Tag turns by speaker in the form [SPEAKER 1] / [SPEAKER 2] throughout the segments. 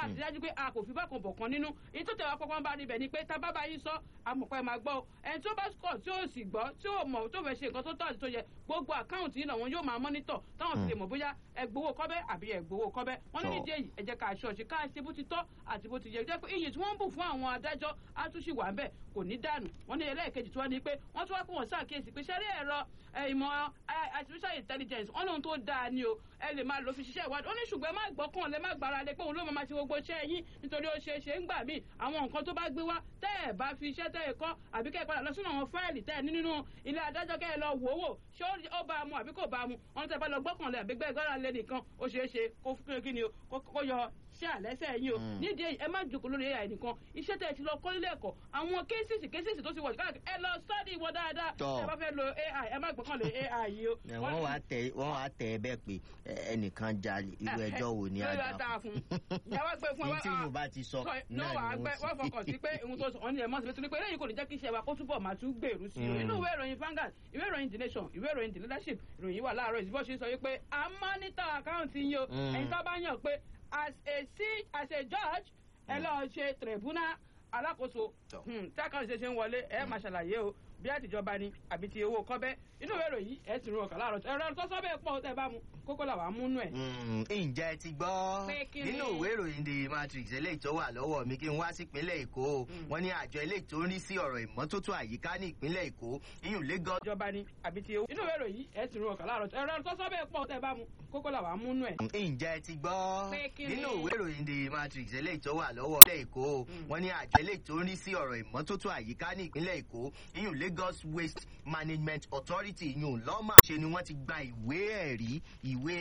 [SPEAKER 1] láti dájú pé a kò fi bákan bọ̀ kan nínú èyí tó tẹ̀wá pọ́pọ́n bá níbẹ̀ ni pé tá a bá bá yín sọ amọ̀pẹ́ máa gbọ́ o ẹni tó bá kọ̀ tí ó sì gbọ́ tí ó mọ̀ tó fẹ́ ṣe nǹkan tó tọ́ àti tó yẹ gbogbo àkáǹtì yìí náà wọn yóò máa mọ́nítọ̀ táwọn fi lè mọ̀ bóyá ẹ gbowó kọ́bẹ́ àbí ẹ gbowó kọ́bẹ́ wọn ní
[SPEAKER 2] Tọ́.
[SPEAKER 1] nídìí èyí ẹ jẹ́ ká aṣọ ọ̀ṣì ká ṣe bó ti tọ́ àti bó ti yẹ jẹ́ pé iyì tí wọ́n ń bù fún àwọn adájọ́ á tún ṣì wà ń bẹ̀ kò ní dànù wọ́n ní ẹlẹ́ẹ̀kejì tí wọ́n ní pé wọ́n tún wá pé wọ́n ṣàkíyèsí pé ṣẹ́rí ẹ̀rọ ẹ, ìmọ̀ ẹ, artificial intelligence wọ́n lóhun tó dáa ni o ẹ lè máa lò fi ṣiṣẹ́ ìwádìí ó ní ṣùgbọ́n ẹ má gbọ́kàn lẹ má gbára lé pé òun ló máa ṣe gbogbo iṣẹ́ yín nítorí ó ṣeé ṣe ń gbà míì àwọn nǹkan tó bá gbé wá tẹ́ ẹ̀ bá fi iṣẹ́ tẹ́ ẹ̀ kọ́ àbí kẹ́ ẹ̀ padà lọ sínú àwọn fáìlì tẹ́ ẹ̀ ní nínú ilé adájọ́ kẹ́ ẹ̀ lọ wò ó wò ṣé ó- ó bá a mu àbí kò bá a mu wọn tẹ́ bá lọ gbọ́kàn lẹ àbí gbẹ́gbẹ́ra lé nìkan ó ṣeé ṣe kó fún kí ni o kó kó yọ ṣé àlẹ́sẹ̀ yín o
[SPEAKER 2] Mm.
[SPEAKER 1] nídìí èyí ẹ má jókòó lórí ai nìkan iṣẹ́ tẹ́ ẹ ti lọ kọ́ nílé ẹ̀kọ́ àwọn kéésìsì kéésìsì tó ti wọ̀ káàkiri ẹ lọ sọ́ọ̀dì wọn dáadáa
[SPEAKER 2] Tọ́.
[SPEAKER 1] ẹ bá fẹ́ lo ai ẹ má gbọ́kàn lé ai yìí o.
[SPEAKER 2] Ẹ, wọ́n wá tẹ wọ́n wá tẹ ẹ bẹ́ẹ̀ pé ẹ, ẹnìkan jalè irú ẹjọ́ wo ni
[SPEAKER 1] lórí
[SPEAKER 2] a
[SPEAKER 1] wa
[SPEAKER 2] dá
[SPEAKER 1] dáa fún ìyá wa gbé fún
[SPEAKER 2] ní
[SPEAKER 1] wa
[SPEAKER 2] tí yóò bá ti sọ
[SPEAKER 1] náà
[SPEAKER 2] náà
[SPEAKER 1] wà á
[SPEAKER 2] ni
[SPEAKER 1] gbẹ wọ́n
[SPEAKER 2] wọ́n
[SPEAKER 1] fọkàn sí pé ohun tó sọ ọ́ ní ẹ̀ mọ́ sí pé eléyìí kò ní jẹ́ kí iṣẹ́ wa kó túbọ̀ máa tún gbèrú sí i
[SPEAKER 2] Mm.
[SPEAKER 1] nínú ìwé ìròyìn Vanguard ìwé ìròyìn The Nation ìwé ìròyìn The Leadership ìròyìn wà láàárọ̀ ìdìbò ṣe sọ wípé a mọ́nítà àkáǹtì yín o
[SPEAKER 2] Mm.
[SPEAKER 1] ẹ̀yin tó bá yàn pé as a si- as a judge ẹ lọ́ọ́ ṣe tribunal alákòóso
[SPEAKER 2] Tọ́.
[SPEAKER 1] Hmm, tí àkáǹtì ṣe ṣe ń wọlé ẹ máa ṣàlàyé o bí àtijọba ni àbí ti owó kọ́bẹ́ inú ìwé ìròyìn ẹ sì rún ọkàn láàárọ̀ ẹ̀rọ tó sọ bẹ́ẹ̀ pọ̀ tẹ́ bá mu kókó làwọn amúnú ẹ̀.
[SPEAKER 2] Mm, ǹjẹ́ ẹ ti gbọ́
[SPEAKER 1] Pé kí ni?
[SPEAKER 2] nínú ìwé ìròyìn the matrix eléyìí tó wà lọ́wọ́ mi kí n wá sí ìpínlẹ̀ èkó o.
[SPEAKER 1] Mm.
[SPEAKER 2] wọ́n ní àjọ eléyìí tó ń rí sí ọ̀rọ̀ ìmọ́tótó àyíká ní ìpínlẹ̀ èkó iyùn lagos
[SPEAKER 1] ìjọba ni àbí ti owó. inú ìwé ìròyìn ẹ sì rún ọkàn láàárọ̀ ẹ̀rọ tó sọ bẹ́ẹ̀ pọ̀ tẹ́ bá mu kókó làwọn amúnú ẹ̀.
[SPEAKER 2] ǹjẹ́ ẹ ti gbọ́
[SPEAKER 1] Pé kí ni?
[SPEAKER 2] nínú ìwé ìròyìn the matrix eléyìí tó wà lọ́wọ́ ìpínlẹ̀ èkó o.
[SPEAKER 1] Mm.
[SPEAKER 2] wọ́n ní àjọ eléyìí tó ń rí sí ọ̀rọ̀ ìmọ́tótó àyíká ní ìpínlẹ̀ èkó iyùn lagos waste management authority iyùn lọ́mà ṣe ni wọ́n ti gba ìwé ẹ̀rí ìwé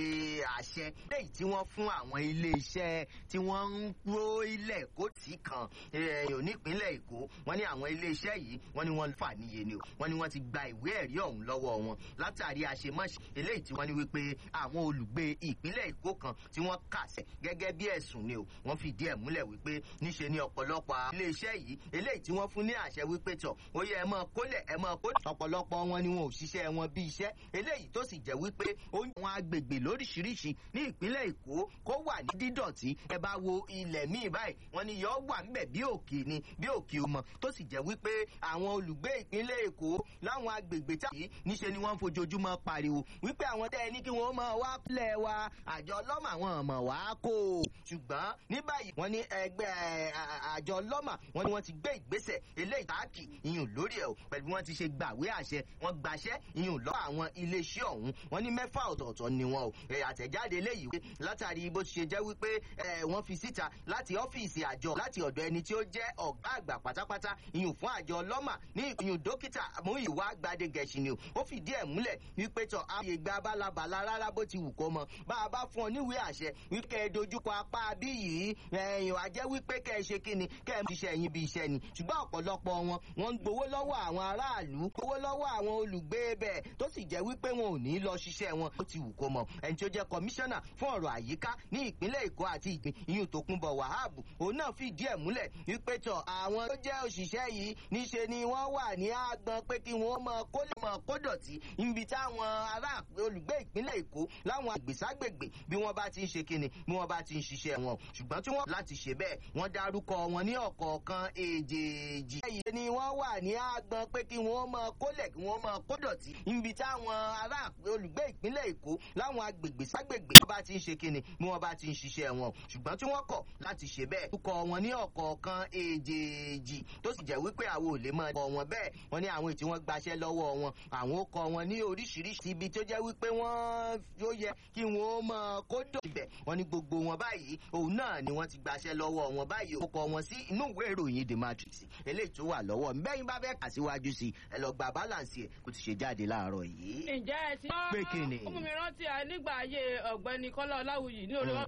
[SPEAKER 2] àṣẹ léyìí tí wọ́n fún àwọn ilé-iṣẹ́ tí wọ́n ń ró ilẹ̀ kó tì kan ẹ̀yọ̀ nípínlẹ̀ èkó wọ́n ní àwọn ilé-iṣẹ́ yìí wọ́n ní wọ́n fà níye ni o wọ́n ní wọ́n ti gba ìwé ẹ̀rí ọ̀hún lọ́wọ́ wọn látàrí àṣemáṣe eléyìí tí wọ́n ní wípé àwọn olùgbé ìpínlẹ̀ èkó kan tí wọ́n kà sẹ̀ gẹ́gẹ́ bí ẹ̀sùn ni o wọ́n fìdí ẹ̀ múlẹ̀ wípé níṣe ni ọ̀pọ̀lọpọ̀ àwọn ilé-iṣẹ́ yìí eléyìí tí wọ́n fún ní àṣẹ wípé tọ̀ ó yẹ ẹ máa kólẹ̀ ẹ máa kólẹ̀ ọ̀pọ̀lọpọ̀ wọn ni wọn ò ṣiṣẹ́ wọn bí iṣẹ́ eléyìí tó sì jẹ́ wípé ó ń àwọn agbègbè lóríṣiríṣi ní ìpínlẹ̀ èkó kó wà ní dídọ̀tí ẹ bá wo ilẹ̀ míì báyìí wọ́n ní yọ wà ńbẹ̀ bí òkè ni bí òkè ọmọ tó sì jẹ́ wípé àwọn olùgbé ìpínlẹ̀ èkó láwọn agbègbè tá yìí níṣe ni wọ́n ń fojoojúmọ́ pariwo wípé àwọn tẹ́ ẹ ní kí wọ́n máa wá pílẹ̀ wa àjọ ọlọ́mà àwọn ọmọ wa kó o ṣùgbọ́n ní báyìí wọ́n ní ẹgbẹ́ ẹ, à- à- àjọ ọlọ́mà wọ́n ní wọ́n ti gbé ìgbésẹ̀ eléyìí táàkì ìyún lórí ẹ̀ o pẹ̀lú bí wọ́n ti ṣe gbàwé àṣẹ wọ́n gbaṣẹ́ ìyún lọ́ àwọn iléeṣẹ́ ọ̀hún wọ́n ní mẹ́fà ọ̀tọ̀ọ̀tọ̀ ni wọn o ẹ, àtẹ̀jáde eléyìí wí látàrí bó ti ṣe jẹ́ wípé ẹ, wọ́n fi síta láti ọ́fíìsì àjọ láti ọ̀dọ̀ ẹni tí ó jẹ́ ọ̀gá àgbà pátápátá ìyún fún àjọ ọlọ́mà ní ìyún dókítà Múyìwá Gbadegẹ̀ṣin ni o ó fìdí ẹ̀ múlẹ̀ wípé tọ̀ ààyè gba bálabàla rárá bó ti wù kó mọ bá a bá fún ọ níwèé àṣẹ wípé kẹ́ ẹ dojúkọ apá bí yìí ẹ̀yìn wá jẹ́ wípé kẹ́ ẹ ṣe kí ni kẹ́ ẹ ṣiṣẹ́ yín bí iṣẹ́ ni ṣùgbọ́n ọ̀pọ̀lọpọ̀ wọn wọ́n ń gbowó lọ́wọ́ àwọn aráàlú gbowó lọ́wọ́ àwọn olùgbé bẹ́ẹ̀ tó sì jẹ́ wípé wọn ò ní lọ ṣiṣẹ́ wọn ó ti wù kó mọ ẹni tí ó jẹ́ kọmíṣánná fún ọ̀rọ̀ àyíká ní ìpínlẹ̀ Èkó àti ìgbìn ìyún Tòkunbọ̀ Wahab òun náà fìdí ẹ̀ múlẹ̀ wípé tọ̀ àwọn tó jẹ́ òṣìṣẹ́ yìí níṣe ni wọ́n wà ní àgbọn pé kí wọ́n mọ kó lè mọ kó dọ̀tí níbi táwọn ará olùgbé ìpínlẹ̀ Èkó láwọn àgbèságbègbè bí wọ́n bá ti ń ṣe kíni bí wọ́n bá ti ń ṣiṣẹ́ wọn ṣùgbọ́n tí wọ́n láti ṣe bẹ́ẹ̀ wọ́n dárúkọ wọn ní ọ̀kọ̀ọ̀kan èjèèjì. ẹ̀yìn ni wọ́n wà ní àgbọn pé kí wọ́n mọ kólẹ̀ kí wọ́n mọ kó dọ̀tí níbi táwọn ará olùgbé ìpínlẹ̀ Èkó láwọn agbègbè ságbègbè bí wọ́n bá ti ń ṣe kíni bí wọ́n bá ti ń ṣiṣẹ́ wọn ṣùgbọ́n tí wọ́n kọ̀ láti ṣe bẹ́ẹ̀ dárúkọ wọn ní ọ̀kọ̀ọ̀kan èjèèjì tó sì jẹ́ wípé àwọn ò lè mọ ọkọ̀ wọn bẹ́ẹ̀ wọ́n ní àwọn èyí tí wọ́n gbaṣẹ́ lọ́wọ́ wọn àwọn ó kọ wọn ní oríṣiríṣi ibi tó jẹ́ wípé wọ́n ó yẹ kí wọ́n mọ kó dọ̀ ibẹ̀ wọ́n ní gbogbo wọn báyìí òun náà ni wọ́n ti gbaṣẹ́ lọ́wọ́ wọn báyìí ó kọ wọn sí inú ìwé ìròyìn the matrix eléyìí tó wà lọ́wọ́ bẹ́yìn bá fẹ́ kà síwájú sí ẹ lọ gba balance ẹ̀ kó ti ṣe jáde láàárọ̀ yìí.
[SPEAKER 1] ǹjẹ́ ẹ ti.
[SPEAKER 2] Pé kí ni?
[SPEAKER 1] ó mú mi rántí à nígbà ayé ọ̀gbẹ́ni kọ́lá ọláwùyí ní orí wọn.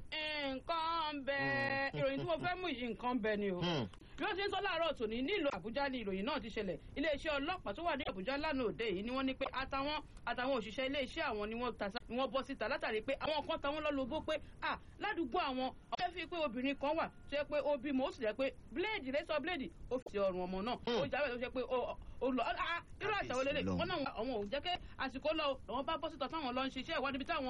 [SPEAKER 1] nǹkan ń bẹ
[SPEAKER 2] Mm.
[SPEAKER 1] ìròyìn tí mo fẹ́ mú yìí nǹkan ń bẹ ni o.
[SPEAKER 2] Hmm.
[SPEAKER 1] bí wọ́n ti ń sọ láàárọ̀ tòní nílùú àbújá ni ìròyìn náà ti ṣẹlẹ̀ iléeṣẹ́ ọlọ́pàá tó wà ní àbújá lánàá òde yìí ni wọ́n ní pé àtàwọn àtàwọn òṣìṣẹ́ iléeṣẹ́ àwọn ni wọ́n ta sá- ni wọ́n bọ́ síta látàrí pé àwọn kan táwọn lọ́lọ́gbó pé à ládùúgbò àwọn ọ̀fẹ́ fi pé obìnrin kan wà tó yẹ pé ó bímọ ó sì jẹ́ pé bíléèdì rẹ́sọ̀ bíléèdì ó fi sí ọrùn ọmọ náà ó jáwé tó ṣe pé ó ó lọ ah, irú àṣà wo lélẹ̀
[SPEAKER 2] Kábíyèsí
[SPEAKER 1] wọ́n náà àwọn ò jẹ́ kí àsìkò lọ àwọn bá bọ́ síta táwọn lọ ń ṣiṣẹ́ ìwádìí bí táwọn